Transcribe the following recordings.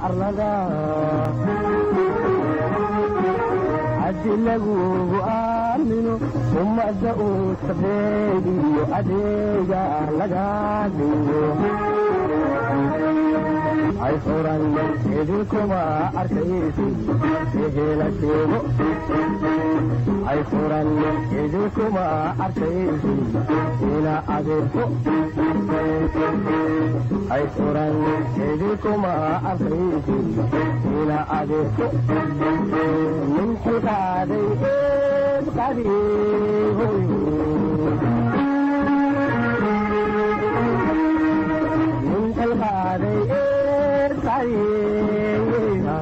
arlada haddi lagugu aamino ummadda uu sabeediyo adeega laga dhigo ay furan idinkuma arkaysi ehela sheego ay furan idinkuma arkaysi ina adeerko ay furan idinkuma arkaysi ina adeerko min xilkaaday eed qadiihoy min xilkaaday eed qadiihoy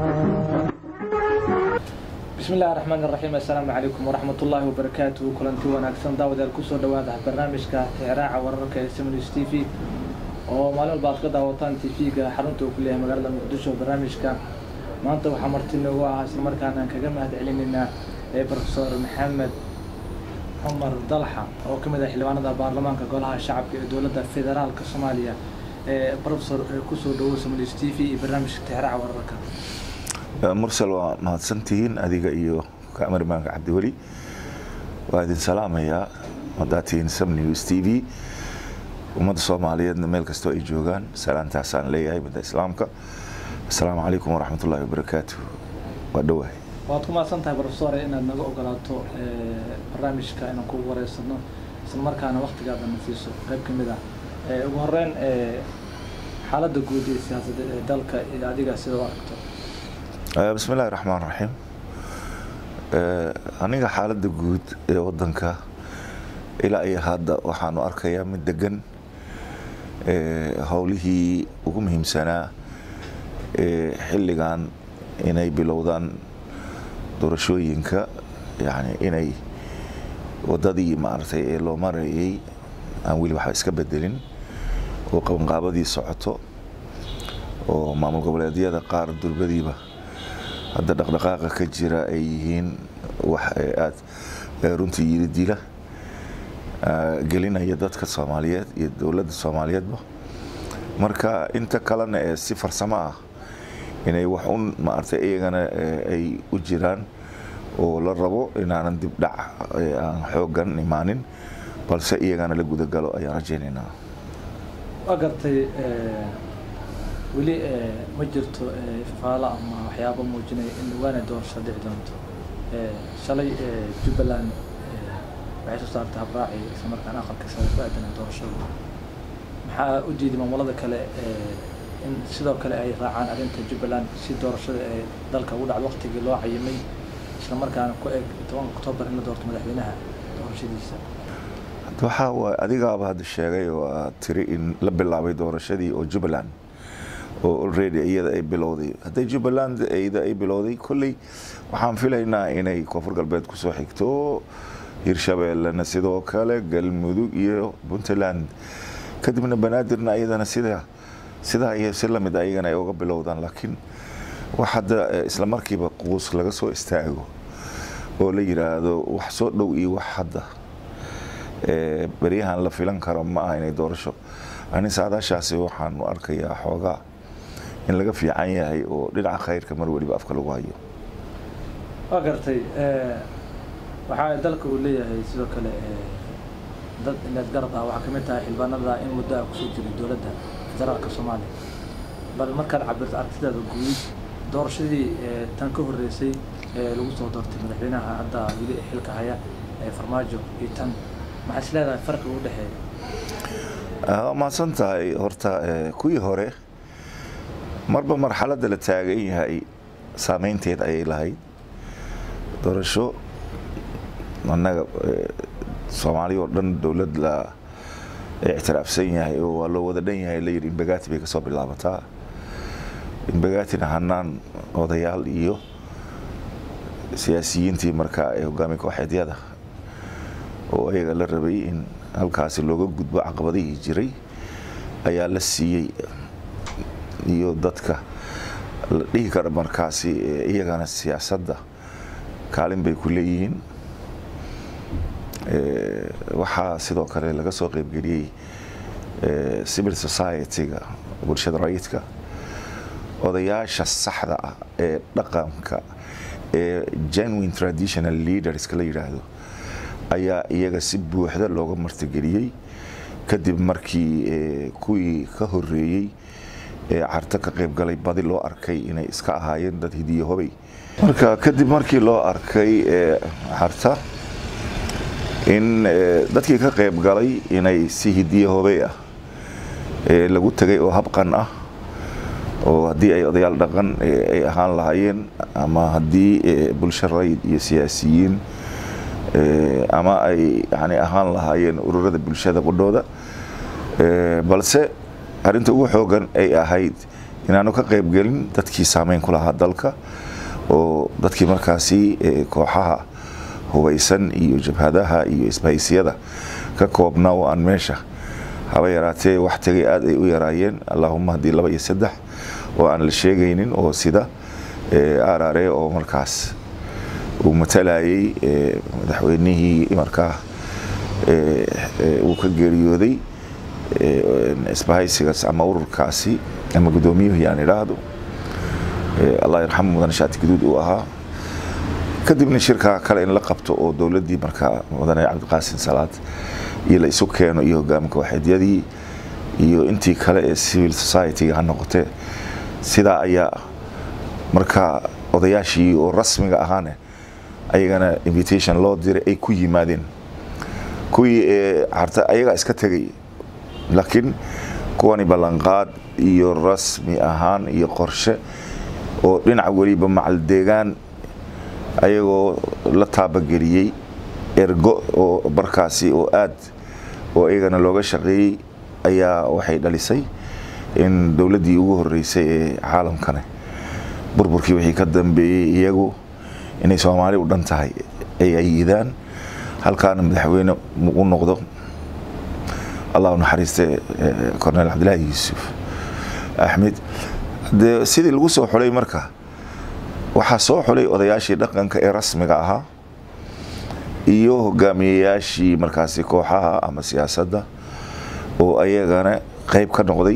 bismi illahi raxmaan iraxiim assalaamu calaykum waraxmat ullaahi wabarakaatuhu kulanti wanaagsan daawadayaal kusoo dhawaada barnaamijka tixraaca wararka ee seminus t v oo maalin walba aad ka daawataan t v-ga xarunta uu ku leeyahay magaalada muqdisho barnaamijka maanta waxaa marti noogu ahaa isla markaana aan kaga mahad celinaynaa ee profesor maxamed cumar dalxa oo ka mid ah xildhibaanada baarlamaanka golaha shacabka ee dowladda federaalka soomaaliya ee profesor kusoo dhawo seminus t v iyo barnaamijka tixraaca wararka mursal waa mahadsantihiin adiga iyo kaamarimaanka cabdiweli waa idin salaamayaa haddaad tihiin sam news t v ummadda soomaaliyeedna meel kastoo ay joogaan salaantaasaan leeyahay midda islaamka assalaamu calaykum waraxmat ullahi wabarakaatu waa dhowahay waad ku mahadsan tahay profesor inaad naga ogolaato barnaamijka inaan kugu wareysano isla markaana waktigaada na siiso qayb ka mid ah ugu horeyn xaaladda guud ee siyaasadda ee dalka iyo adiga sida u aragto bismi illaahi raxmaan raxiim aniga xaaladda guud ee wadanka ilaa iyo hadda waxaanu arkayaa mid degan howlihii ugu muhiimsanaa ee xilligan inay bilowdaan doorashooyinka yani inay wadadii maaragtay ee loo marayay aan weli waxba iska bedelin oo qabanqaabadii socoto oo maamul goboleedyada qaar durbadiiba hadda dhaqdhaqaaqa ka jira ay yihiin wax aada runtii yiri dila gelinaya dadka soomaaliyeed iyo dowladda soomaaliyeedba marka inta kalena ee si farsamo ah inay wax un maaragtay iyagana ay u jiraan oo la rabo inaanan dib dhac aan xoogan imaanin balse iyagana la gudagalo ayaan rajaynaynaa waa gartay weli ma jirto faalo ama waxyaaba muujinaya in dhawaana doorasho dhici doonto shalay jubbaland waxay soo saartay habraaci isla markaan aqalka sare ku aadana doorashada maxaa u diiday maamulada kale in sidoo kale ay raacaan arrinta jubbaland si doorashada ee dalka ugu dhacdo waqtigii loo cayimay isla markaana ku eg tobanka oktoobar in la doorto madaxweynaha doorashadiisa waxaa waay adigaaba hadda sheegay oo aad tiri in la bilaabay doorashadii oo jubbaland oo already iyada ay bilowday hadday jubbaland iyada ay bilowday kolley waxaan filaynaa inay koonfur galbeed kusoo xigto hirshabeellena sidoo kale galmudug iyo puntland kadibna banaadirna iyadana sida sidaa iyo si lamid ayagana ay uga bilowdaan laakiin wax hadda isla markiiba quus laga soo istaago oo la yiraahdo wax soo dhow iyo wax hadda beryahan la filan karo ma aha inay doorasho ani saadaashaasi waxaanu arkayaa xoogaa in laga fiican yahay oo dhinaca khayrka mar weliba afka lagu hayo waa gartay waxaa dalka uu leeyahay sidoo kale dad inaad garab ah waxaa kamid tahay xildhibaanada in muddo ah kusoo jiray dowladda federaalka soomaaliya bal markaad cabirto aragtidaada guud doorashadii tan ka horreysay ee lagu soo doortay madaxweynaha hadda weli xilka haya ee farmaajo iyo tan maxaa is leedahay farqi u dhexeeya mahadsan tahay horta kuwii hore marba marxaladda la taagan yahay saameynteed ayay lahayd doorasho annaga soomaaliya oo dhan dowlad la ictiraafsan yahay oo waa loo wada dhan yahay layidhi imbagati bay kasoo bilaabataa imbagatina hanaan odayaal iyo siyaasiyiintii markaa ee hogaami kooxeedyada oo ayaga la rabay in halkaasi looga gudbo caqabadihii jiray ayaa la siiyey iyo dadka la dhihi kara markaasi iyagana siyaasadda kaalin bay ku leeyihiin waxaa sidoo kale laga soo qeybgeliyey civil society-ga bulshada rayidka odayaasha saxda ah ee dhaqanka ee genuine traditional leaderska la yidhaahdo ayaa iyaga si buuxda looga martigeliyey kadib markii kuwii ka horeeyey ee carto ka qaybgalay badi loo arkay inay iska ahaayeen dad hidiyo hobay marka kadib markii loo arkay carta in dadkii ka qaybgalay inay si hidiyo hobey ah lagu tegay oo habqan ah oo haddii ay odayaal dhaqan ay ahaan lahaayeen ama haddii bulsho rayid iyo siyaasiyiin ama ay yani ahaan lahaayeen ururada bulshada qudhooda balse arrinta ugu xoogan ay ahayd inaanu ka qaybgelin dadkii saameyn ku lahaa dalka oo dadkii markaasi kooxaha hubaysan iyo jabhadaha iyo isbahaysiyada ka koobnaa oo aan meesha haba yaraatee wax tegay aad ay u yaraayeen allaahuma haddii laba iyo saddex oo aan la sheegaynin oo sida arare oo markaas uu matalayay madaxweynihii markaa uu ka geeriyooday isbahaysigaas ama ururkaasi ama guddoomiyuhu yaan idhaahdo allah yarxamu mudane shaati guduud uu ahaa kadibna shirkaa kale in la qabto oo dowladdii markaa mudane cabdiqaasin salaad iyo la isu keeno iyo hogaamka waxeedyadii iyo intii kale ee civil society-ga ha noqotee sidaa ayaa markaa odayaashii oo rasmiga ahaane ayagana invitation loo diray ay ku yimaadeen kuwii carta ayagaa iska tegay laakiin kuwani ballanqaad iyo rasmi ahaan iyo qorshe oo dhinaca weliba macaldeegaan ayagoo la taabageliyey ergo oo barkaasi oo aad oo iyagana looga shaqeeyey ayaa waxay dhalisay in dowladdii ugu horeysay ee caalamkane burburkii wixii ka dambeeyey iyagu inay soomaali u dhan tahay ay ayidaan halkaana madaxweyne u noqdo allah u naxariiste corneel cabdilaahi yuusuf axmed dee sidii lagu soo xulay marka waxaa soo xulay odayaashii dhaqanka ee rasmiga ahaa iyo hogaamiyeyaashii markaasi kooxaha ama siyaasadda oo ayagana qayb ka noqday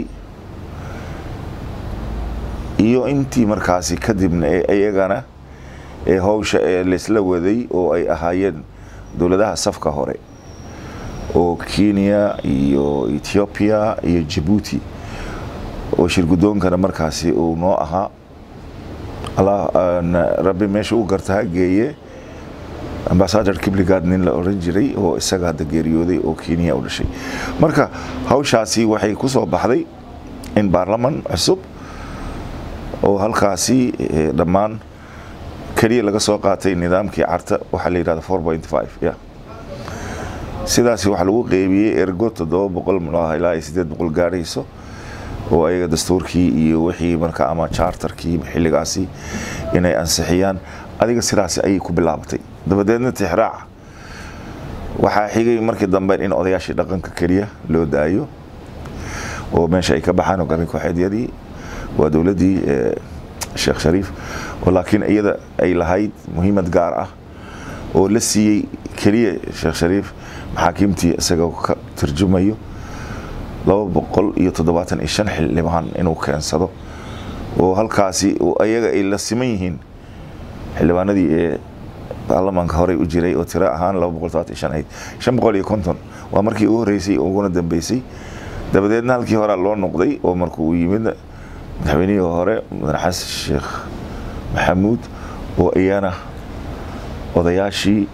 iyo intii markaasi kadibna ee ayagana ee howsha ee laysla waday oo ay ahaayeen dowladaha safka hore oo kenya iyo ethoobiya iyo jabuuti oo shirgudoonkana markaasi uu noo ahaa rabbi meesha u garta ha geeye ambasador kibligaad nin la oran jiray oo isaga hadda geeriyooday oo kenya u dhashay marka hawshaasi waxay ku soo baxday in baarlaman cusub oo halkaasi dhammaan keliya laga soo qaatay nidaamkii carta waxaa la yidhahda four point five ya sidaasi waxaa lagu qeybiyey ergo toddoba boqol mulaha ilaa iyo siddeed boqol gaarayso oo ayaga dastuurkii iyo wixii marka ama charterkii xilligaasi inay ansixiyaan adiga sidaasi ayay ku bilaabatay dabadeedna tixraaca waxaa xigay markii dambe in odayaashii dhaqanka keliya loo daayo oo meesha ay ka baxaan hogaamiye kooxeedyadii waa dowladdii sheekh shariif oo laakiin iyada ay lahayd muhiimad gaar ah oo la siiyey keliya sheekh shariif maxaakiimtii isagao ka turjumayo laba boqol iyo toddobaatan iyo shan xildhibaan inuu keensado oo halkaasi ayaga ay la siman yihiin xildhibaanadii ee baarlamaanka horey u jiray oo tiro ahaan laba boqol todobaatan iyo shan ahayd shan boqol iyo konton waa markii ugu horreysay uguna dambeysay dabadeedna halkii horaa loo noqday oo markuu yimid madaxweynihii hore mudane xasan sheekh maxamuud oo iyana odayaashii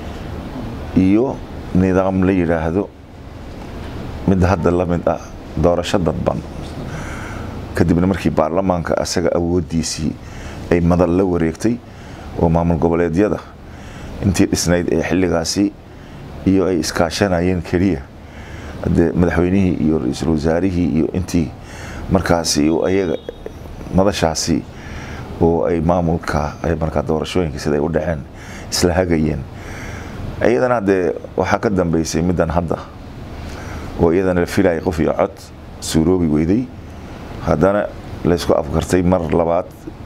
iyo nidaam la yidhaahdo mid hadda la mid ah doorasho dadban kadibna markii baarlamaanka asaga awooddiisii ay madal la wareegtay oo maamul goboleedyada intii dhisnayd ee xilligaasi iyo ay iskaashanayeen keliya hadee madaxweynihii iyo ra-iisul wasaarihii iyo intii markaasi ayaga madashaasi oo ay maamulka ay markaa doorashooyinka siday u dhaceen isla hagayeen iyadana haddee waxaa ka dambeysay middan hadda oo iyadana la filayay qof iyo cod suuroobi weyday haddana laysku afgartay mar labaad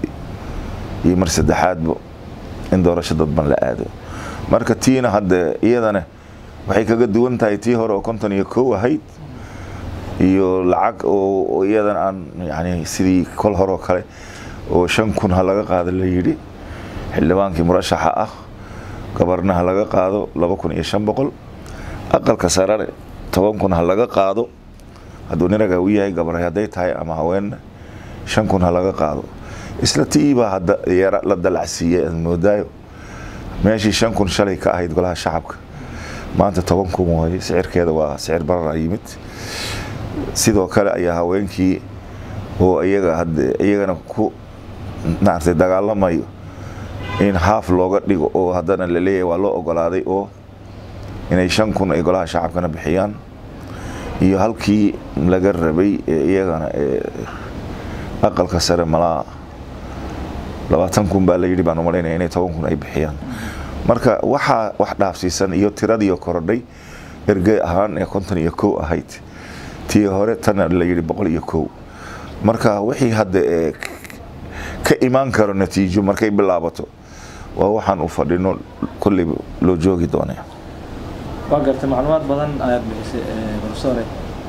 iyo mar saddexaadba in doorasho dadban la aado marka tiina hadde iyadana waxay kaga duwan tahay tii hore oo konton iyo kow ahayd iyo lacag oo iyadan aan yani sidii kol horoo kale oo shan kun ha laga qaado la yidhi xildhibaankii murashaxa ah gabarna ha laga qaado laba kun iyo shan boqol aqalka sarare toban kun ha laga qaado hadduu ninaga u yahay gabar hadday tahay ama haweenna shan kun ha laga qaado isla tiibaa hadda yara la dalacsiiyey aad moodaayo meeshii shan kun shalay ka ahayd golaha shacabka maanta toban kun waaye sicirkeeda waa sicir barara yimid sidoo kale ayaa haweenkii oo iyaga hadde iyagana ku maaragtay dagaalamayo in haaf looga dhigo oo haddana la leeyahay waa loo ogolaaday oo inay shan kun ay golaha shacabkana bixiyaan iyo halkii laga rabay ee iyagana ee aqalka sare malaa labaatan kun baa la yidhi baan umalaynaya inay toban kun ay bixiyaan marka waxaa wax dhaafsiisan iyo tiradii korodhay ergey ahaan ee konton iyo kow ahayd tii hore tana la yidhi boqol iyo kow marka wixii hadda ee ka imaan karo natiijo markay bilaabato waa waxaan u fadhino kolley loo joogi doonee waa gartay macluumaad badan ayaad bixisay profesore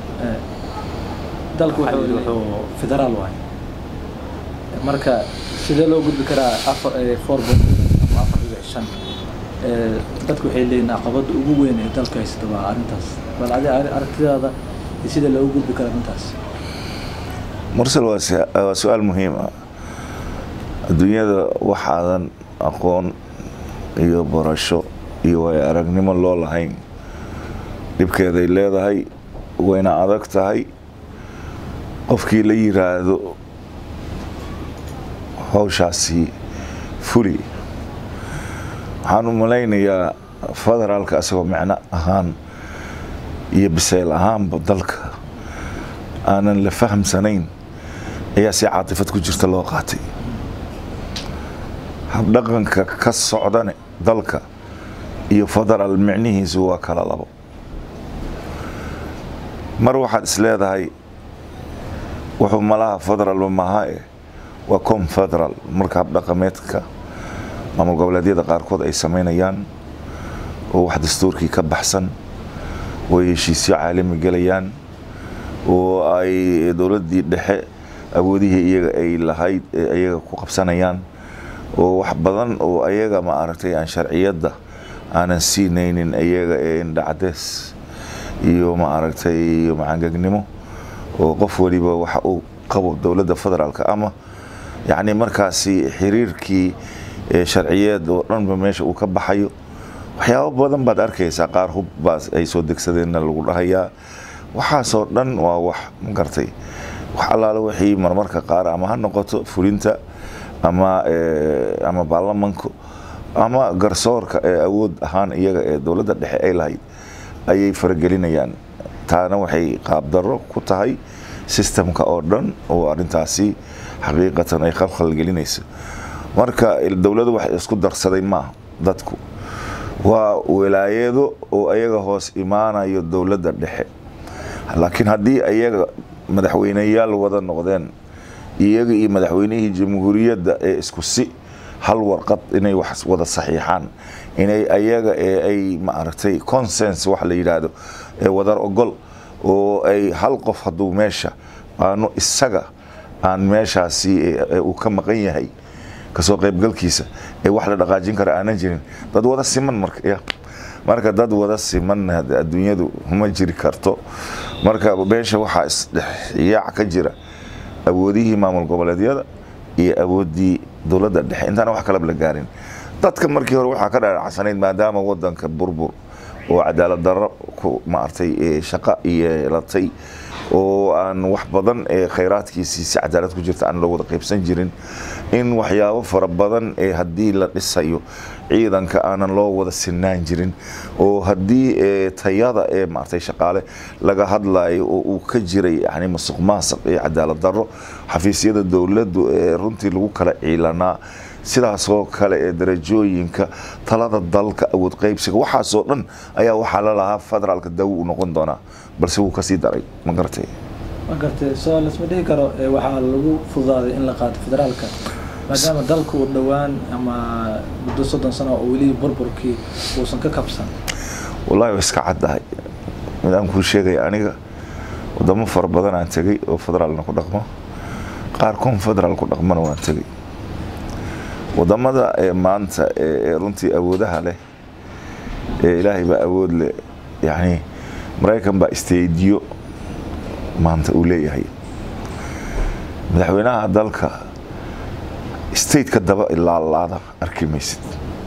dalku waxa weli wuxuu federaal waay marka sidee loo gudbi karaa afar four ama afar dhibic shan dadku waxay leeyihin caqabada ugu weyn ee dalka haysta waa arrintaas bal adi aragtidaada iyo sida loogu gudbi karo arrintaas mursal waa su- waa su-aal muhiim ah adduunyada waxaadan aqoon iyo barasho iyo way aragnimo loo lahayn dhibkeeday leedahay wayna adag tahay qofkii la yiraahdo hawshaasi fuli waxaan u malaynayaa federaalka isagoo micno ahaan iyo bisayl ahaanba dalka aanan la fahamsanayn ayaa si caatifad ku jirta loo qaatay habdhaqanka ka socdane dalka iyo federaal micnihiisu waa kala labo mar waxaad is leedahay wuxuu malaha federaalba maha eh waa confederal marka habdhaqameedka maamul goboleedyada qaarkood ay samaynayaan oo wax dastuurkii ka baxsan oo ay heshiisyo caalami gelayaan oo ay dowladdii dhexe awoodihii iyaga ay lahayd ee iyaga ku qabsanayaan oo wax badan oo ayaga ma aragtay aan sharciyadda aanan siinaynin iyaga ee indhacdees iyo ma aragtay iyo macangegnimo oo qof waliba waxa uu qabo dowladda federaalka ama yacni markaasi xiriirkii ee sharciyeed oo dhanba meesha uu ka baxayo waxyaabo badan baad arkaysaa qaar hub baa ay soo degsadeenna lagu dhahayaa waxaasoo dhan waa wax ma gartay wax allaale wixii marmarka qaar ama ha noqoto fulinta ama ama baarlamanku ama garsoorka ee awood ahaan iyaga ee dowladda dhexe ay lahayd ayay faragelinayaan taana waxay qaabdarro ku tahay sistemka oo dhan oo arrintaasi xaqiiqatan ay khalkhal gelinayso marka dowladdu wax isku darsaday maaha dadku waa wilaayado oo ayaga hoos imaanayo dowladda dhexe laakiin haddii ayaga madaxweyneyaal wada noqdeen iyaga iyo madaxweynihii jamhuuriyadda ee isku si hal warqad inay wax wada saxiixaan inay ayaga ee ay maaragtay consens wax la yidhaahdo ee wadar ogol oo ay hal qof hadduu meesha aanu isaga aan meeshaasi uu ka maqan yahay kasoo qaybgalkiisa ee wax la dhaqaajin kara aanan jirin dad wada siman marka ya marka dad wada siman adduunyadu ma jiri karto marka meesha waxaa isdhexyaac ka jira awoodihii maamul goboleedyada iyo awooddii dowladda dhexe intaana wax kalaba la gaarin dadka markii hore waxaa ka dhaadhacsanayd maadaama wadanka burbur oo cadaalad darro ku maartay shaqo yeelatay oo aan wax badan ee khayraadkiisii si cadaalad ku jirta aan loo wada qaybsan jirin in waxyaabo fara badan ee haddii la dhisayo ciidanka aanan loo wada sinaan jirin oo haddii tayada ee maartay shaqaale laga hadlayo oo uu ka jiray yani masuq maasuq iyo cadaalad darro xafiisyada dowladdu ee runtii lagu kala ciilanaa sidaasoo kale ee darajooyinka talada dalka awood qaybsiga waxaasoo dhan ayaa waxaa la lahaa federaalka daawo u noqon doonaa balse wuu kasii daray ma garatay ma gartay soo lasma dhihi karo waxaa lagu fududaaday in la qaato federaalka maadaama dalku uu dhowaan ama muddo soddon sano oo weli burburkii uusan ka kabsan wallahi waa iska caddahay midaan kuu sheegaya aniga wadamo fara badan aan tegay oo federaalna ku dhaqmo qaar confederaal ku dhaqmana waan tegay wadamada ee maanta ee runtii awoodaha leh ee ilaahay baa awood leh yani maraykan baa stadiyo maanta uu leeyahay madaxweynaha dalka stateka daba ilaalaada arki maysid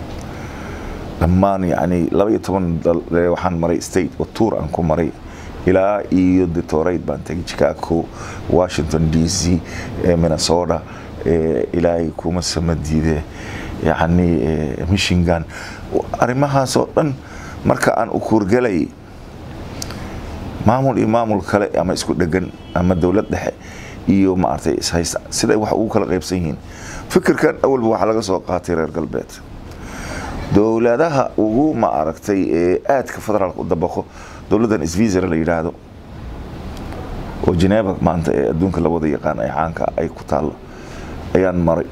dhammaan yani laba iyo toban waxaan maray state oo tour aan ku maray ilaa iyo detoraid baan tegay chicago washington d c minnesota ilaahay kuma samadiide yani michigan arrimahaasoo dhan marka aan u kuurgalayay maamul iyo maamul kale ama isku dhegan ama dowlad dhexe iyo maaragtay ishaysta siday wax ugu kala qaybsan yihiin fikirkan awalba waxaa laga soo qaatay reer galbeed dowladaha ugu ma aragtay ee aadka federaalka u dabaqo dowladdan svisera la yidhaahdo oo geneva maanta ee adduunka labada yaqaan ee caanka ay ku taallo ayaan maray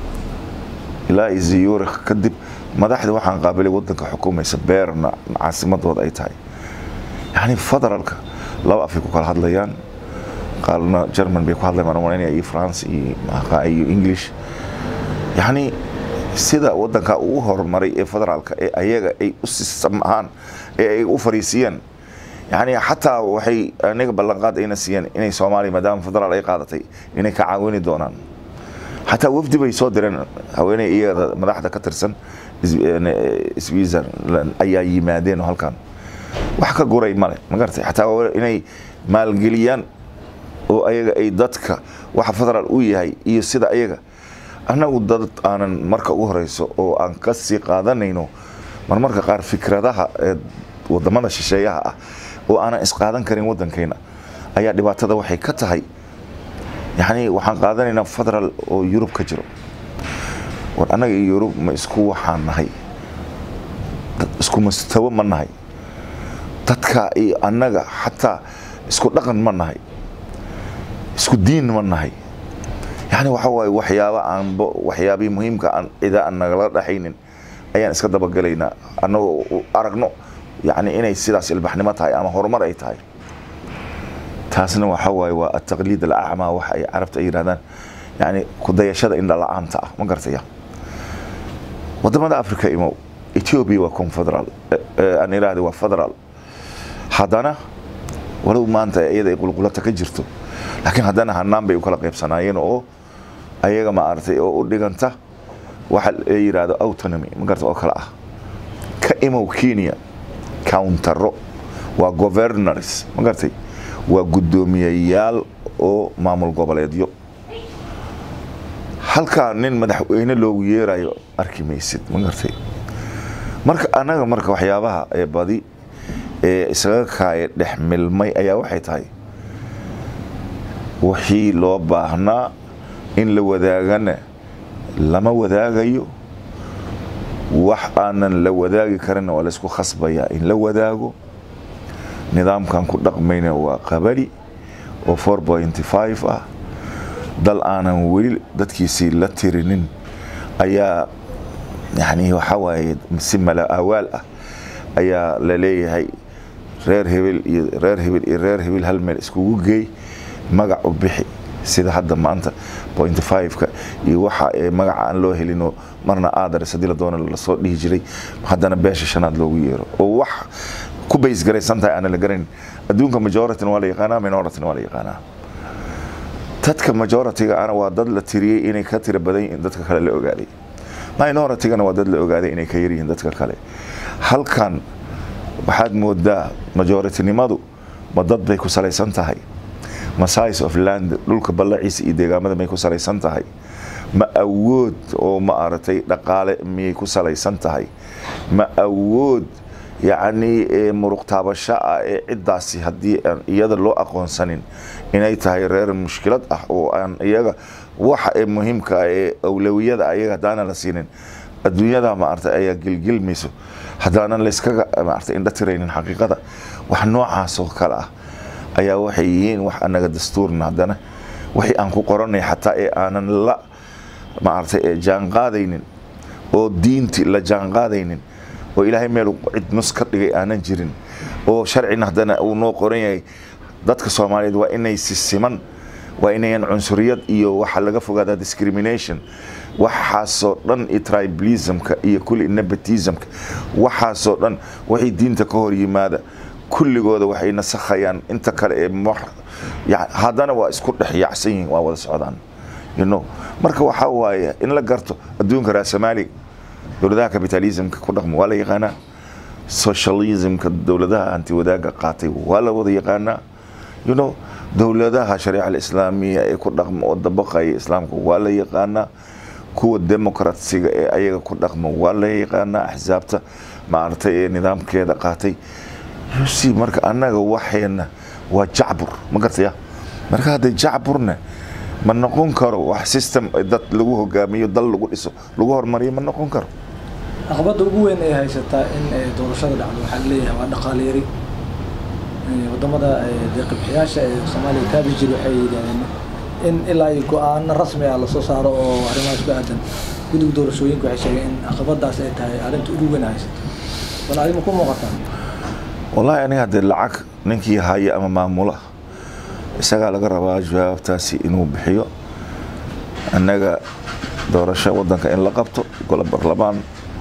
ilaa iyo ziyurikh kadib madaxda waxaan qaabilay wadanka xukumaysa beerna caasimadooda ay tahay yani federaalka laba afay ku kala hadlayaan qaalna german bay ku hadlayan marmaynaya iyo france iyo iyo english yani sida wadanka ugu horumaray ee federaalka ee ayaga ay u sistam ahaan ee ay u fariisiyeen yani xataa waxay aniga ballanqaad ayna siiyeen inay soomaaliya maadaama federaal ay qaadatay inay ka caawini doonaan xataa wafdi bay soo direen haweeney iyada madaxda ka tirsan switzerland ayaa yimaadeen oo halkan wax ka guray male magartay xataa inay maalgeliyaan oo ayaga ay dadka waxa federaal u yahay iyo sida ayaga annagu dad aanan marka ugu horeyso oo aan ka sii qaadanayno marmarka qaar fikradaha ee wadamada shisheeyaha ah oo aanan isqaadan karin wadankeena ayaa dhibaatada waxay ka tahay yani waxaan qaadanaynaa federaal oo yurub ka jiro war annaga iyo yurub ma isku waxaan nahay isku mustawo ma nahay dadka iyo annaga xataa isku dhaqan ma nahay isku diin ma nahay yani waxa waaye waxyaaba aan waxyaabihii muhiimka aan cida aan nagala dhaxaynin ayaan iska dabagelaynaa annagoo aragno yani inay sidaas ilbaxnimo tahay ama horumar ay tahay taasna waxa waaye waa ataqliid alacmaa waxa ay carabta ay yidhahdaan yani kudayashada indha la-aanta ah ma gartaya wadamada africa imow ethiopia waa confederal aan idhaahda waa federal haddana walow maanta iyada ay qulqulata ka jirto laakiin haddana hanaan bay u kala qaybsanaayeen oo ayaga maaragtay oo u dhiganta waxa la yidhaahdo autonomy ma garta oo kale ah ka imow kenya countaro waa governors ma gartay waa guddoomiyayaal oo maamul goboleedyo halkaa nin madaxweyne loogu yeerayo arki maysid ma gartay marka annaga marka waxyaabaha ee badi ee isaga kaaya dhex milmay ayaa waxay tahay wixii loo baahnaa in la wadaagana lama wadaagayo wax aanan la wadaagi karinna waa laysku khasbayaa in la wadaago nidaamkan ku dhaqmayna waa qabali oo four pointy five ah dal aanan weli dadkiisii la tirinin ayaa yani waxaa waaye si mala awaal ah ayaa la leeyahay reer hebel iyo reer hebel iyo reer hebel hal meel iskugu geey magac u bixi sida hadda maanta point five-ka iyo waxa magaca aan loo helinoo marna aadares haddii la doono lasoo dhihi jiray haddana beesha shanaad loogu yeero oo wax ku baysgaraysan tahay aanan la garanin adduunka majorityna waa la yaqaanaa minorityna waa la yaqaanaa dadka majority-ga ana waa dad la tiriyey inay ka tira badan yihiin dadka kale la ogaaday minority-gana waa dad la ogaaday inay ka yaryihiin dadka kale halkan waxaad moodaa majoritynimadu ma dad bay ku salaysan tahay ma size of land dhulka ballaciisa iyo deegaamada may ku salaysan tahay ma awood oo ma aragtay dhaqaale miyay ku salaysan tahay ma awood yacni muruq taabasho ah ee ciddaasi haddii aan iyada loo aqoonsanin inay tahay reer mushkilad ah oo aan iyaga waxa ee muhiimka ah ee awlawiyada ayaga haddaanan la siinin adduunyada maaragtay ayaa gilgilmayso haddaanan layskaga maaragtay indha tiraynin xaqiiqada wax noocaas oo kale ah ayaa waxay yihiin wax anaga dastuurna haddana wixii aan ku qoranay xataa ee aanan la maaragtay jaanqaadaynin oo diinti la jaanqaadaynin oo ilaahay meel cid nus ka dhigay aanan jirin oo sharcina haddana uu noo qoran yahay dadka soomaaliyeed waa inay si siman waa inayan cunsuriyad iyo waxa laga fogaadaa discrimination waxaasoo dhan iyo tribalismka iyo kulli nepotismka waxaasoo dhan waxay diinta ka hor yimaada kulligooda waxay nasakhayaan inta kale ee mar- ya- haddana waa isku dhex yaacsan yihiin waa wada socdaan you know marka waxaa waaye in la garto adduunka raasamaaliga dowladaha capitalismka ku dhaqmo waa la yaqaanaa socialismka dowladaha hanti wadaaga qaatay waa la wada yaqaanaa you know dowladaha shariica alislaamiya ee ku dhaqma oo dabaqaya islaamka waa la yaqaanaa kuwa demokratsiga ee ayaga ku dhaqma waa la yaqaanaa axsaabta maaragtay ee nidaamkeeda qaatay si marka annaga waxeena waa jacbur ma gartaya marka hadday jacburna ma noqon karo wax system dad lagu hogaamiyo dal lagu dhiso lagu hormariyo ma noqon karo caqabadda ugu weyn ay haysataa in eh, doorashada dhacdo waxaa laleeyahay waa dhaqaale yari Eh, wadamada eh, deeqibxiyaasha ee soomaaliya kaabi jiri waxay yidhahdeen in ilaa iyo go-aano rasmi ah lasoo saaro oo arrimahaas ku aadan guddiga doorashooyinka waxay sheegeen in caqabadaas ay tahay arrinta ugu weyn ay haysato bal adima ku muuqataa wallaahi aniga haddee lacag ninkii haya ama maamula isagaa laga rabaa jawaabtaasi inuu bixiyo annaga doorasho waddanka in la qabto golo barlamaan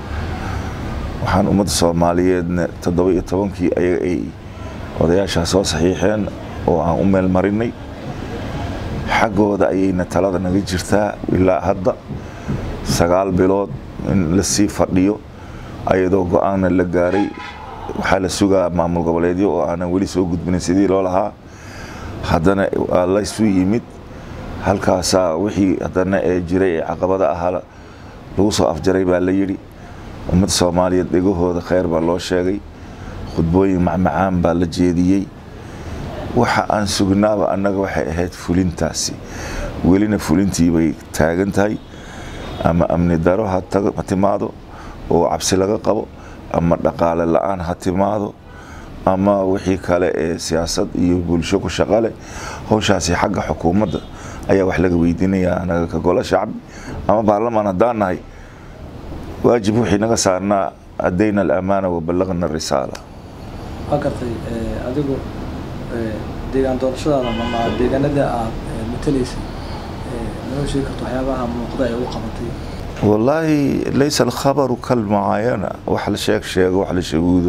waxaan ummadda soomaaliyeedna toddoba iyo tobankii ayaga ay odayaashaa soo saxiixeen oo aan u meel marinay xaggooda ayayna talada naga jirtaa ilaa hadda sagaal bilood in lasii fadhiyo ayadoo go-aanna la gaaray waxaa la sugaa maamul goboleedyo oo aanan weli soo gudbinin sidii loo lahaa haddana waa laysu yimid halkaasaa wixii haddana ee jiray ee caqabada ahaa lagu soo afjaray baa la yidhi ummadda soomaaliyeed dhegahooda kheyr baa loo sheegay khudbooyin macmacaan baa la jeediyey waxa aan sugnaaba annaga waxay ahayd fulintaasi welina fulintii bay taagan tahay ama amni daro ha tago- ha timaado oo cabsi laga qabo ama dhaqaale la-aan ha timaado ama wixii kale ee siyaasad iyo bulsho ku shaqo leh howshaasi xagga xukuumadda ayaa wax laga weydiinayaa anaga ka golo shacbi ama baarlamaan haddaan nahay waajib wixii naga saarnaa adayna alamaana waballagna arisaala waa gartay eh, adigu eh, deegaan doorashadaada ama deegaanada aad eh, matalaysay eh, noo sheegi karto waxyaabaha muuqda ee u qabatay wallaahi laysa alkhabaru kalmucaayana wax la sheeg sheego wax la shaguudo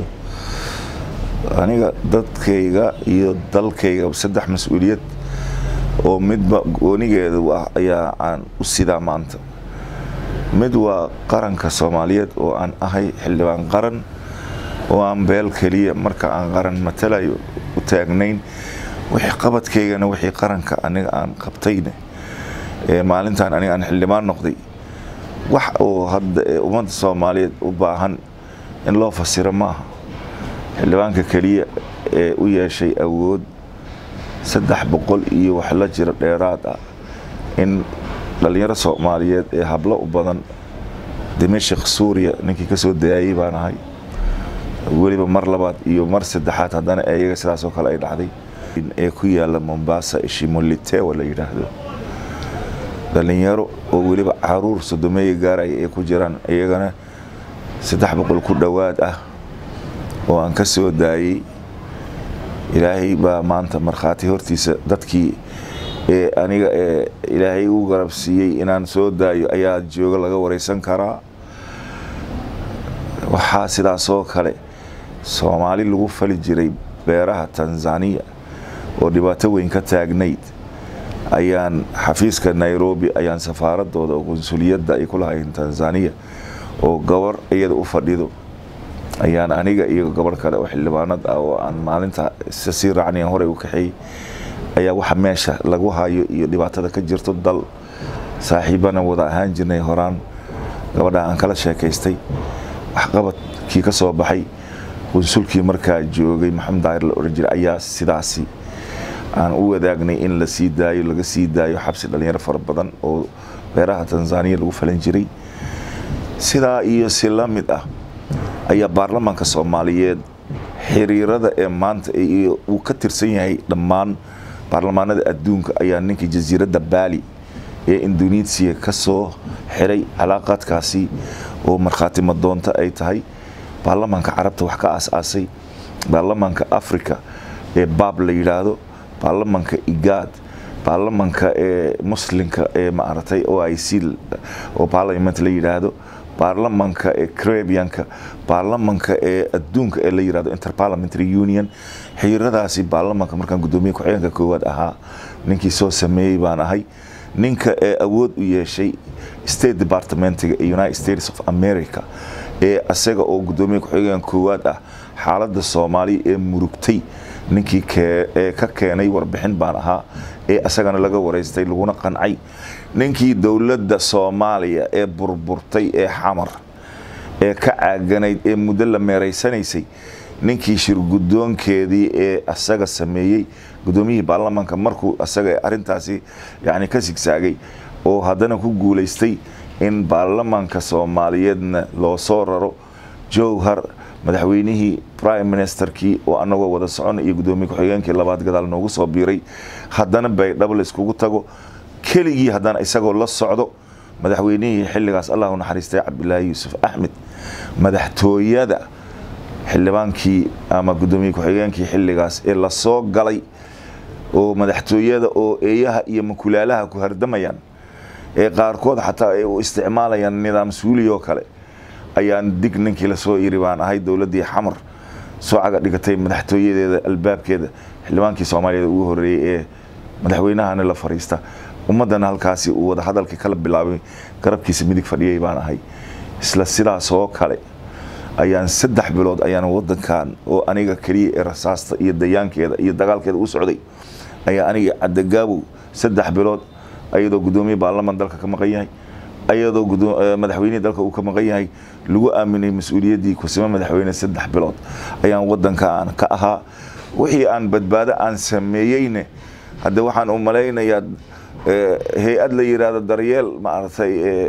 aniga dadkayga iyo dalkayga saddex mas-uuliyad oo midba goonigeeda u ah ayaa aan u sidaa maanta mid waa qaranka soomaaliyeed oo aan ahay xildhibaan qaran oo aan beel keliya marka aan qaran matalayo u taagnayn wixii qabadkaygana wixii qaranka aniga aan qabtayne ee maalintan aniga aan xildhibaan noqday wax oo hadda ee ummadda soomaaliyeed u baahan in loo fasiro maaha xildhibaanka keliya ee u yeeshay awood saddex boqol iyo wax la jiro dheeraad ah in dhalinyaro soomaaliyeed ee hablo u badan dimashik suuriya ninkii kasoo daayay baan ahay weliba mar labaad iyo mar saddexaad haddana iyaga sidaasoo kale ay dhacday ee ku yaala mombasa ishimolitewa la yidhaahdo dhalinyaro oo weliba caruur sodomeeya gaaraya ay ku jiraan iyagana saddex boqol ku dhowaad ah oo aan ka soo daayey ilaahay baa maanta markhaati hortiisa dadkii ee aniga ee ilaahay u garab siiyey inaan soo daayo ayaa jooga laga wareysan karaa waxaa sidaasoo kale soomaali lagu fali jiray beeraha tanzaniya oo dhibaato weyn ka taagnayd ayaan xafiiska nairobi ayaan safaaradooda oo qunsuliyadda ay ku lahayn tanzaniya oo gabar iyada u fadhido ayaan aniga iyo gabarh kale oo xildhibaanad ah oo aan maalinta isa sii raacnayan horey u kaxeeyey ayaa waxa meesha lagu hayo iyo dhibaatada ka jirto dal saaxiibana wada ahaan jirnay horaan gabadha aan kala sheekaystay waxqabadkii ka soo baxay qunsulkii markaa joogay maxamed daahir la oran jiray ayaa sidaasi aan u wadaagnay in la sii daayo laga sii daayo xabsi dhalinyaro fara badan oo beeraha tanzaniya lagu falan jiray sidaa iyo si la mid ah ayaa baarlamaanka soomaaliyeed xiriirada ee maanta iyo uu ka tirsan yahay dhammaan baarlamaanada adduunka ayaa ninkii jasiiradda baali ee indonesiya ka soo xiray calaaqaadkaasi oo markhaati madoonto ay tahay baarlamaanka carabta wax ka aas-aasay baarlamaanka africa ee baab la yidhaahdo baarlamanka igaad baarlamanka ee muslimka ee maaragtay o i c oo parliament la yidhaahdo baarlamanka ee carabianka baarlamanka ee adduunka ee la yidhahdo interparliamentary union xiriiradaasi baarlamanka markaan guddoomiye ku-xigeenka koowaad ahaa ninkii soo sameeyey baan ahay ninka ee awood u yeeshay state departmentiga ee united states of america ee asaga oo guddoomiye ku-xigeenka koowaad ah xaaladda soomaaliya ee murugtay ninkii ee ka keenay warbixin baan ahaa ee asagana laga wareystay laguna qancay ninkii dowladda soomaaliya ee burburtay ee xamar ee ka caaganayd ee muddo la meeraysanaysay ninkii shirguddoonkeedii ee asaga sameeyey guddoomiyihii baarlamanka markuu asaga arintaasi yani ka sigsaagay oo haddana ku guulaystay in baarlamanka soomaaliyeedna loo soo raro jowhar madaxweynihii prime ministerkii oo anagoo wada socon iyo guddoomiye ku-xigeenkii labaad gadaal noogu soo biiray haddana baydhabo layskugu tago keligii haddana isagoo la socdo madaxweynihii xilligaas allah u naxariistay cabdilaahi yuusuf axmed madaxtooyada xildhibaankii ama guddoomiye ku-xigeenkii xilligaas ee lasoo galay oo madaxtooyada oo eeyaha iyo makulaalaha ku hardamayaan ee qaarkood xataa ay u isticmaalayaan nidaam suuli oo kale ayaan dig ninkii lasoo iri baan ahay dowladdii xamar soo caga dhigatay madaxtooyadeeda albaabkeeda xildhibaankii soomaaliyeed ugu horeeyey ee madaxweynahana la fariista ummaddana halkaasi uu wada hadalkii kala bilaabay garabkiisa midig fadhiyay baan ahay isla sidaas oo kale ayaan saddex bilood ayaan wadankan oo aniga keliya ee rasaasta iyo dayaankeeda iyo dagaalkeeda u socday ayaa aniga cadagaabow saddex bilood ayadoo guddoomiye baarlaman dalka ka maqan yahay ayadoo madaxweynihii dalka uu ka maqan yahay lagu aaminay mas-uuliyaddii kusimo madaxweyne saddex bilood ayaan wadankaan ka ahaa wixii aan badbaado aan sameeyeyne hadde waxaan u malaynayaa hay-ad la yidhaahdo daryeel maaragtay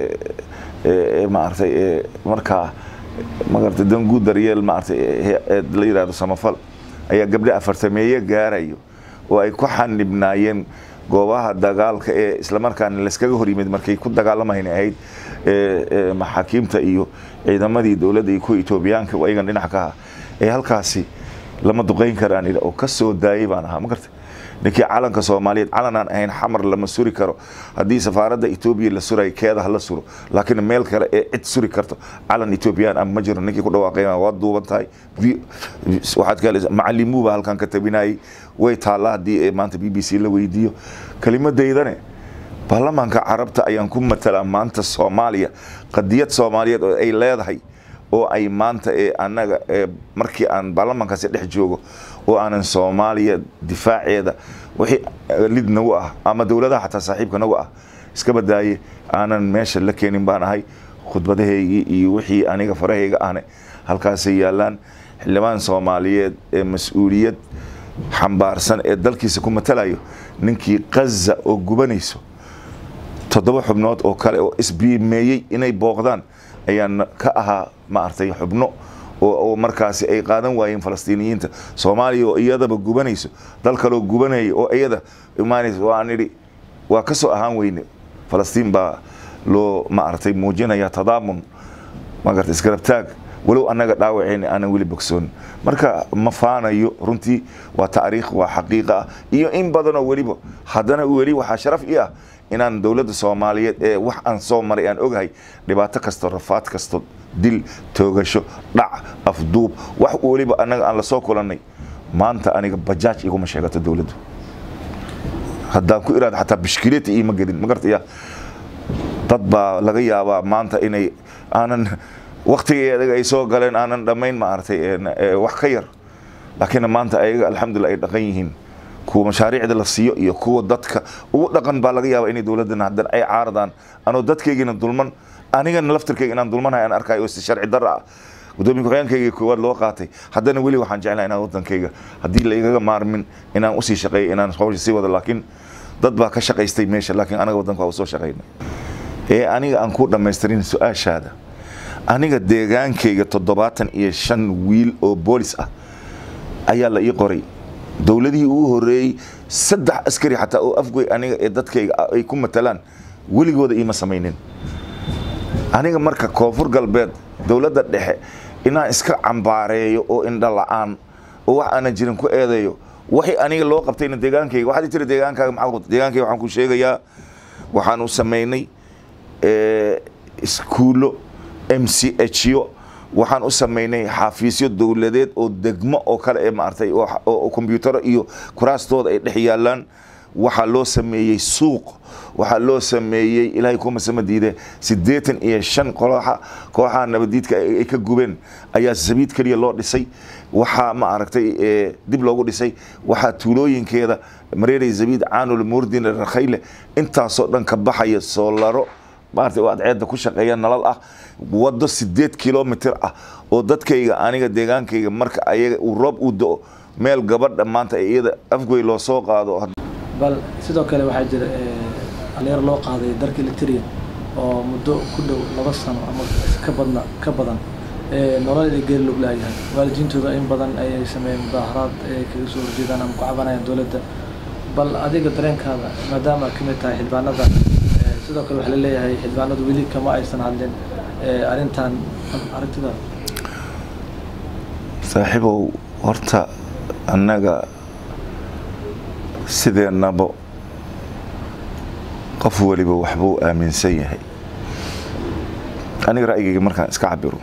maaragtay markaa magarata danguud daryeel maaragtay la yidhahdo samafal ayaa gabdho afartameeye gaarayo oo ay ku xanibnaayeen goobaha dagaalka ee islamarkaana layskaga hor yimid markay ku dagaalamayna ahayd maxaakiimta iyo ciidamadii dowladda iyo kuwa etoobiyaanka ayagan dhinac ka aha ee halkaasi lama duqeyn karaan oo ka soo daayay baan ahaa magarta ninkii calanka soomaaliyeed calan aan ahayn xamar lama suri karo haddii safaaradda etoobiya la surayo keeda hala suro laakiin meel kale ee cid suri karto calan etoobiyaan ah ma jiro ninkii ku dhawaaqay waa duuban tahay waxaad ka macalimuuba halkan ka tabinayay way taallaa haddii maanta b b c la weydiiyo kelimadeydane baarlamaanka carabta ayaan ku matalaa maanta soomaaliya qadiyad soomaaliyeed oo ay leedahay oo ay maanta ee annaga ee markii aan baarlamaankaasi dhex joogo oo aanan soomaaliya difaaceeda wixii lid nagu ah ama dowladaha xataa saaxiibka nagu ah iska badaaye aanan meesha la keenin baan ahay khudbadahaygii iyo wixii aniga farahayga ahne halkaasay yaalaan xildhibaan soomaaliyeed ee mas-uuliyad xambaarsan ee dalkiisa ku matalayo ninkii qaza oo gubanayso toddoba xubnood oo kale oo isbiimeeyey inay booqdaan ayaan ka ahaa maaragtay xubno oo markaasi ay qaadan waayeen falastiiniyiinta soomaaliya oo iyadaba gubanayso dal kaloo gubanaya oo iyada imaanaysa waan idhi waa ka soo ahaan weyne falastiin baa loo maaragtay muujinaya tadaamun magarta isgarabtaag walow annaga dhaawaceyna aanan weli bogsoon marka ma faanayo runtii waa taariikh waa xaqiiqa ah iyo in badanoo weliba haddana weli waxaa sharaf ii ah inaan dowladda soomaaliyeed ee wax aan soo maray aan ogahay dhibaato kasto rafaad kasto dil toogasho dhac afduub wax weliba annaga aan lasoo kulannay maanta aniga bajaaj iguma sheegato dowladdu haddaan ku iraado xataa bishkileeta iima gedin ma gartaya dad baa laga yaabaa maanta inay aanan waktigeedaga ay soo galeen aanan dhammayn maaragtay wax ka yar laakiin maanta ayaga alxamdulillah ay dhaqan yihiin kuwa mashaariicda la siiyo iyo kuwa dadka ugu dhaqan baa laga yaaba inay dowladdan haddana ay caaradaan anoo dadkaygiina dulman anigana laftirkayga inaan dulmanahay aan arkayo oo si sharci darra ah gudoomiye ku-xigeenkayga koowaad loo qaatay haddana weli waxaan jeclahay inaan wadankayga haddii la igaga maarmin inaan usii shaqeeyo inaan hawsha sii wado laakiin dad baa ka shaqaystay meesha laakiin anaga wadanka waa usoo shaqayna ee aniga aan ku dhammaystirin su-aashaada aniga deegaankayga toddobaatan iyo shan wiil oo boolis ah ayaa la ii qoray dowladihii ugu horeeyey saddex askari xataa oo afgoy aniga ee dadkayga ay ku matalaan weligooda iima samaynin aniga marka koonfur galbeed dowladda dhexe inaan iska cambaareeyo oo indho la-aan oo wax aanan jirin ku eedeeyo waxay aniga loo qabtayna deegaankayga waxaad tiri deegaankaaga maxaa deegaankayga waxaan ku sheegayaa waxaan u samaynay iskuullo m c h yo waxaan u samaynay xafiisyo dowladeed oo degmo oo kale ee maartay oo kombyutaro iyo kuraastooda ay dhex yaalaan waxaa loo sameeyey suuq waxaa loo sameeyey ilaahay kuma sama diide siddeetan iyo shan kooxa kooxaha nabadiidka ay ka gubeen ayaa sabiid keliya loo dhisay waxaa ma aragtay dib loogu dhisay waxaa tuulooyinkeeda mareeray zabiid caanul murdin rakhayle intaasoo dhan ka baxaya soolaro maartay oo adceedda ku shaqeeya nalal ah waddo sideed kilomitr ah oo dadkayga aniga deegaankayga marka ayaga uu roob uu do-o meel gabadha maanta iyada afgoy loo soo qaado bal sidoo kale waxaa jira dhalinyaro loo qaaday dalka eritrea oo muddo ku dhow laba sano ama ka badna ka badan nolol inay geeri log laayahay waalidiintooda in badan ayay sameeyeen mudaaharaad ay kaga soo horjeedaan ama ku cabanayaan dowladda bal adiga dareenkaada maadaama ka mid tahay xildhibaanada sidoo kale waxaa laleeyahay xildhibaanadu weli kama aysan hadlin arrintan arrintidaada saaxiibow horta annaga sideennaba qof weliba waxbuu aaminsan yahay aniga ra'yigayga markaan iska cabiro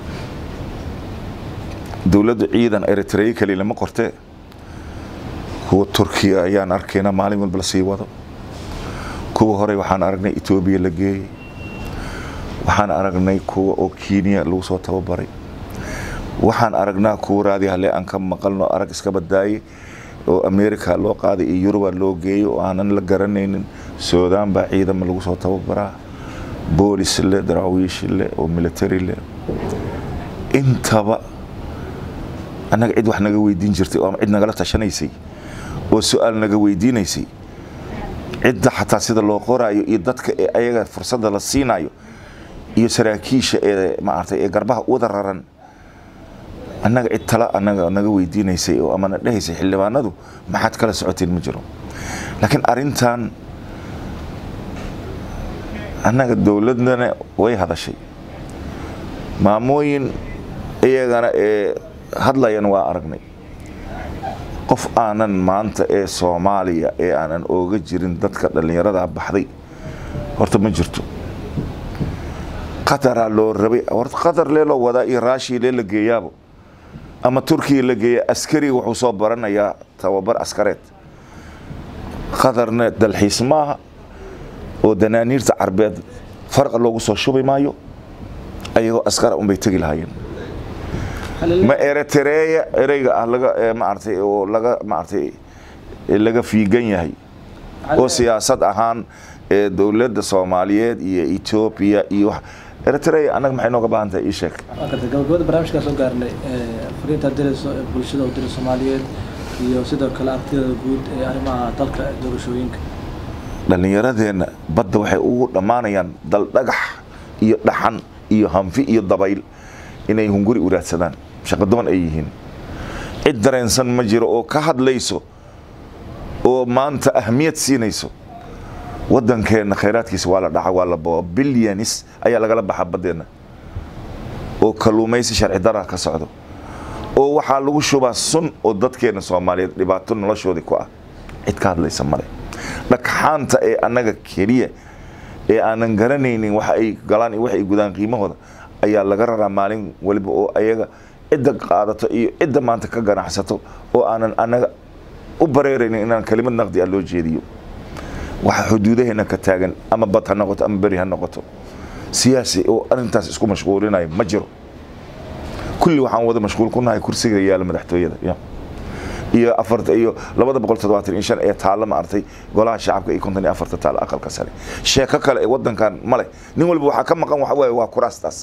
dowladda ciidan eritrea keli lama qortee kuwa turkiya ayaan arkayna maalin walba la sii wado kuwa horey waxaan aragnay etoobiya la geeyey waxaan aragnay kuwa oo kenya lagu soo tababaray waxaan aragnaa kuwa raadi hale aan ka maqalno arag iska badaaye oo america loo qaaday iyo yuruba loo geeyey oo aanan la garanaynin suudaan baa ciidama lagu soo tababaraa boolis le daraawiish le oo military le intaba annaga cid wax naga weydiin jirtay oo cid nagala tashanaysay oo su-aal naga weydiinaysay cidda xataa sida loo qoraayo iyo dadka ee ayaga fursadda la siinayo iyo saraakiisha ee maartay ee garbaha wada raran annaga cid tala annaga naga weydiinaysay oo amana dhehaysay xildhibaanadu maxaad kala socoteen ma jiro laakiin arrintan annaga dowladana way hadashay maamooyin iyagana ee hadlayan waa aragnay qof aanan maanta ee soomaaliya ee aanan ooga jirin dadka dhallinyarada baxday horta ma jirto qataraa loo rabay horta qatar lee loo wadaa iyo raashii lee la geeyaabo ama turkiya la geeya askariga wuxuu soo baranayaa tababar askareed qatarna dalxiis maaha oo danaaniirta carbeed farqa loogu soo shubi maayo ayagoo askara unbay tegi lahaayeen ma eritreya ereyga ah laga maartay oo laga maartay laga fiigan yahay oo siyaasad ahaan ee dowladda soomaaliyeed iyo etoobiya iyo wax eritrea annaga maxay nooga baahan tahay ii sheeg gabagabada barnaamijkaa soo gaarnay fariinta dirayso bulshada oo dira soomaaliyeed iyo sidoo kale aragtidada guud ee arrimaha dalka doorashooyinka dhallinyaradeenna badda waxay ugu dhammaanayaan dal dhagax iyo dhaxan iyo hanfi iyo dabayl inay hunguri uraadsadaan shaqadoon ay yihiin cid dareensan ma jiro oo ka hadlayso oo maanta ahmiyad siinayso waddankeenna khayraadkiisa waa la dhaca waa la bao bilyanis ayaa lagala baxa baddeenna oo kalluumaysi sharci dara ka socdo oo waxaa lagu shubaa sun oo dadkeenna soomaaliyeed dhibaato noloshoodii ku ah cid ka hadlaysa male dhagxaanta ee annaga keliya ee aanan garanaynin waxa ay galaan iyo waxa ay gudaan qiimahooda ayaa laga raraa maalin waliba oo ayaga cidda qaadato iyo cidda maanta ka ganacsato oo aanan annaga u bareeraynin inaan kelimad naqdi ah loo jeediyo waxa xuduudaheena ka taagan ama bad ha noqoto ama beri ha noqoto siyaasi oo arrintaas isku mashquulinayo ma jiro kulli waxaan wada mashquul ku nahay kursiga yaala madaxtooyada ya iyo afarta iyo labada boqol toddobaatan iyo shan ee taalla ma artay golaha shacabka iyo konton iyo afarta taalla aqalka sare sheeko kale ee waddankan male nin walba waxaa ka maqan waxa waaye waa kuraastaas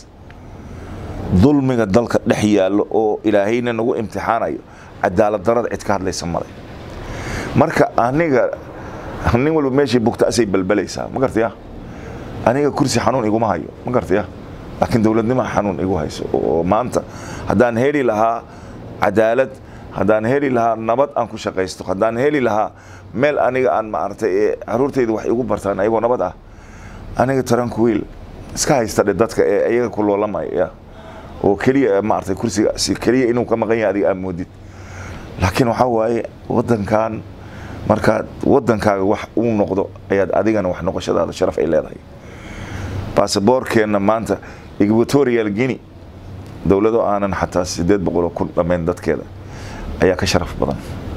dulmiga dalka dhex yaallo oo ilaahayna nagu imtixaanayo cadaalad darada cid ka hadlaysa male marka aniga nin walba meeshii bugta asay balbalaysaa ma gartaya aniga kursi xanuun iguma hayo ma gartaya laakiin dowladnima xanuun igu hayso oo maanta haddaan heli lahaa cadaalad haddaan heli lahaa nabad aan ku shaqaysto haddaan heli lahaa meel aniga aan maaragtay ee caruurtayda wax igu bartaan ayagoo nabad ah aniga taranku wiil iska haysta dhe dadka ee iyaga ku loolamaya oo keliya maaragtay kursiga si keliya inuu ka maqan yahay adiga aad moodid laakiin waxaa waaye wadankan markaad wadankaaga wax uu noqdo ayaad adigana wax noqoshadaada sharaf ay leedahay baasaboorkeenna maanta equatorial guinea dowlado aanan xataa sideed boqoloo kun dhammayn dadkeeda ayaa ka sharaf badan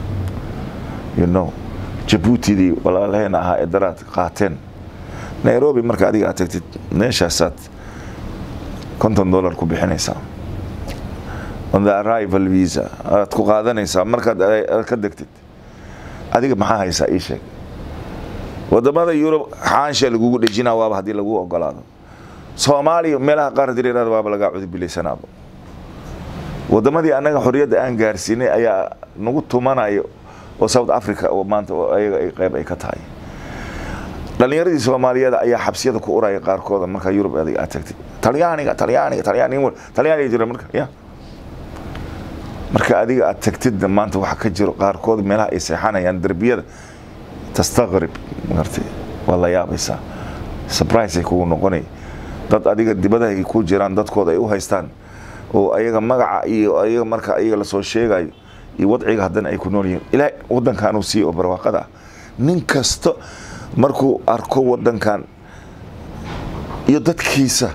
you know jabuutidii walaalaheena ahaa ee daraad qaateen nairobi marka adiga aad tagtid meeshaasaad konton dollar ku bixinaysaa on the arrival visa aad ku qaadanaysaa markaad aad ka degtid adiga maxaa haysaa ii sheeg wadamada yurub xaansha lagugu dhejinaa waaba haddii lagu ogolaado soomaaliya meelaha qaar hadii la yirahdo waaba lagaa cudubilaysanaaba wadamadii annaga xorriyadda aan gaarsiinay ayaa nagu tumanayo oo south africa oo maanta oo ayaga ay qayb ay ka tahay dhalinyaradii soomaaliyeed ayaa xabsiyada ku uraya qaarkooda marka yurub adiga aad tagtid talyaaniga talyaaniga talyaaniga talyaaniga jira marka ya marka adiga aad tagtidna maanta waxa ka jiro qaarkood meelaha ay seexanayaan derbiyada tastaqrib magartay waa la yaabaysaa surprise ay kugu noqonay dad adiga dibadaha ay ku jiraan dadkooda ay u haystaan oo ayaga magaca iyo ayaga marka ayaga lasoo sheegayo iyo wadciga haddana ay ku nool yihiin ilaahay wadankan uu siiyo oo barwaaqada ah nin kasta markuu arko wadankan iyo dadkiisa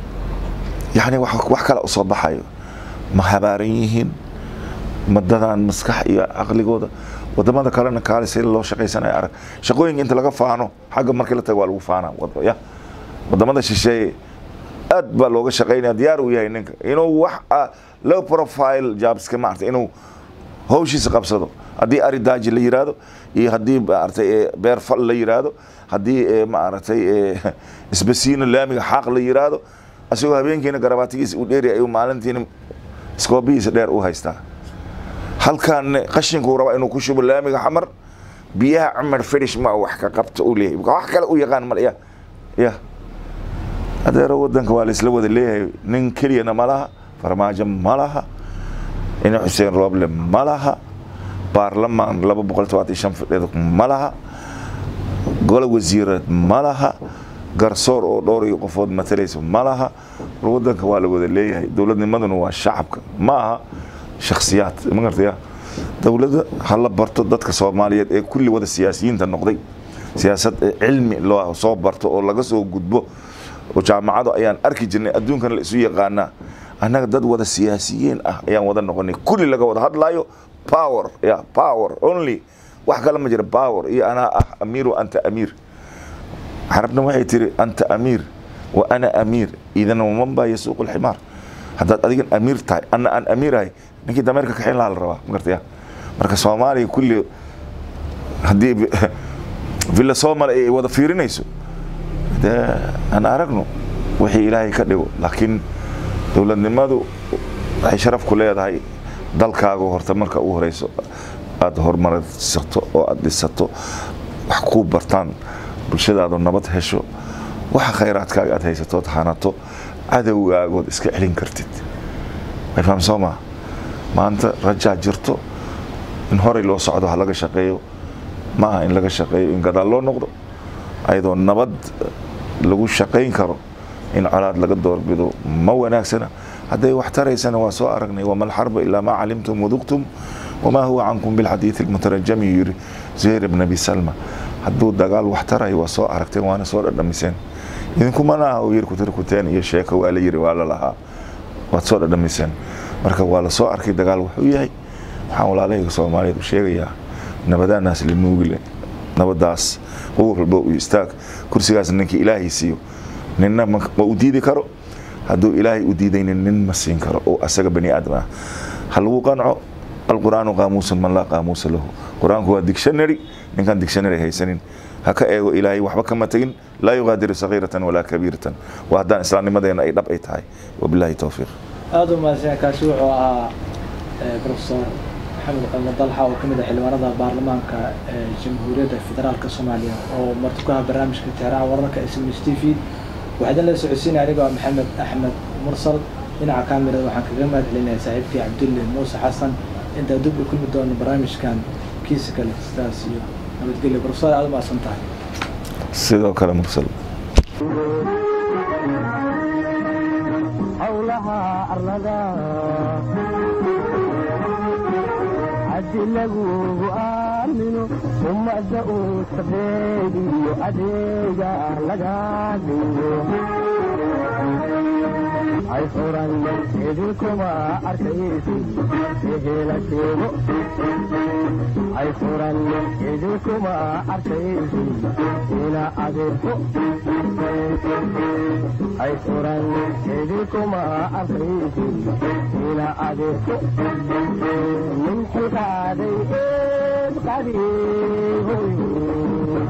yani wax wax kale usoo baxayo ma habaaran yihiin madadaan maskax iyo caqligooda wadamada kalena kaale si loo shaqaysanayo arag shaqooyinka inta laga faano xagga markii la tago waa lagu faanaa wad- ya wadamada shisheeye aad baa looga shaqaynaya diyaar uu yahay ninka inuu wax ah, low profile jobska maarata inuu hawshiisa qabsado haddii ari daaji la yiraahdo iyo haddii maaragtay eh, beer fal la yiraahdo haddii eh, maaragtay eh, isbasiino laamiga xaaq la yiraahdo asagoo habeenkiina garabaatigiisa u dheeri ayuu maalintiina iskoobihiisa dheer u haystaa halkan qashinkuu rabaa inuu ku shubo laamiga xamar biyaha cumar finish ma wax ka qabta uu leeyahay wax kale u yaqaan mal ya ya adeero wadanka waa laisla wada leeyahay nin keliyana ma laha farmaajo ma laha ina xuseen rooble ma laha baarlamaan laba boqol todobaatan iyo shan fadheed ma laha gole wasiireed ma laha garsoor oo dhowr iyo qofood matalaysa ma laha war wadanka waa la wada leeyahay dowladnimaduna waa shacabka ma aha shakhsiyaad ma gartaya dowladda hala barto dadka soomaaliyeed ee kulli wada siyaasiyiinta noqday siyaasad ee cilmi loo soo barto oo laga soo gudbo oo jaamacado ayaan arki jirnay adduunkana la isu yaqaanaa annaga dad wada siyaasiyiin ah ayaan wada noqonay kulli laga wada hadlaayo power ya power only wax kale ma jira power iyo anaa ah amiir wa anta amiir carabna waxay tiri anta amiir wa ana amiir idan waman baa yasuuqu lximaar haddaad adigan amiir tahay ana aan amiirahay ninkii dameerka kaxayn lahaa la rabaa ma gartaya marka soomaaliya kulli haddii villa somal ay wada fiirinayso dee aan aragno wixii ilaahay ka dhigo laakiin dowladnimadu waxay sharaf ku leedahay dalkaaga horta marka u horeyso aada horumarsato oo aada dhisato wax kuu bartaan bulshadaadu nabad hesho waxa khayraadkaaga aad haysatood hanato cadowgaagood iska celin kartid way faham soo maa maanta rajaa jirto in horey loo socdo ha laga shaqeeyo ma aha in laga shaqeeyo in gadaal loo noqdo ayadoo nabad lagu shaqayn karo in colaad laga doorbido ma wanaagsana hadday wax taraysana waa soo aragnay wama alxarba ilaa maa calimtum waduqtum wamaa huwa cankum bilxadiidi almutarajami yiri zuhayr ibn abi salma hadduu dagaal wax tarayo waa soo aragteen waana soo dhadhamiseen idinkumana aha uu yiri kutirkuteen iyo sheeko waa la yiri waa la lahaa waad soo dhadhamiseen marka waa la soo arkay dagaal wuxuu yahay waxaan walaalahayga soomaaliyeed u sheegayaa nabadaanaas la nuugile nabadaas qof walba u istaag kursigaas ninkii ilaahay siiyo ninna ma ma u diidi karo hadduu ilaahay u diidaynin nin ma siin karo oo asaga bani aadam ah ha lagu qanco alqur'aanu qaamuusun man laa qaamuusa lahu qur-aanku waa dictionary ninkaan dictionary haysanin ha ka eego ilaahay waxba kama tegin laa yugaadiru sagiiratan walaa kabiiratan waa haddaan islaamnimadeena ay dhab ay tahay wabilaahi towfiiq aada u mahadsan kaasi wuxuu ahaa professor maxamed qalmo dalxa oo kamid ah xildhibaanada baarlamaanka ee jamhuuriyadda federaalka soomaaliya oo marti ku aha barnaamijka tixraaca wararka ee sms t v waxaa idin la socodsiinaya aniga waa maxamed axmed mursal dhinaca kamirada waxaan kaga mahad celinaya saaxiibkii cabdulle muuse xasan intaa dib u kulmi doono barnaamijkan kiisa kale sidaas iyo nabadgelyo professor aada u mahadsan tahay sidoo kale mursal howlaha arlada haddii lagugu aamino ummadda uu sabeediyo adeega laga dhigo ay furan idinkuma arkaysid ehela sheego ay furan idinkuma arkaysid ina adeerko ay furan idinkuma arkaysid ina adeerko min xilqaaday eed qadiihoy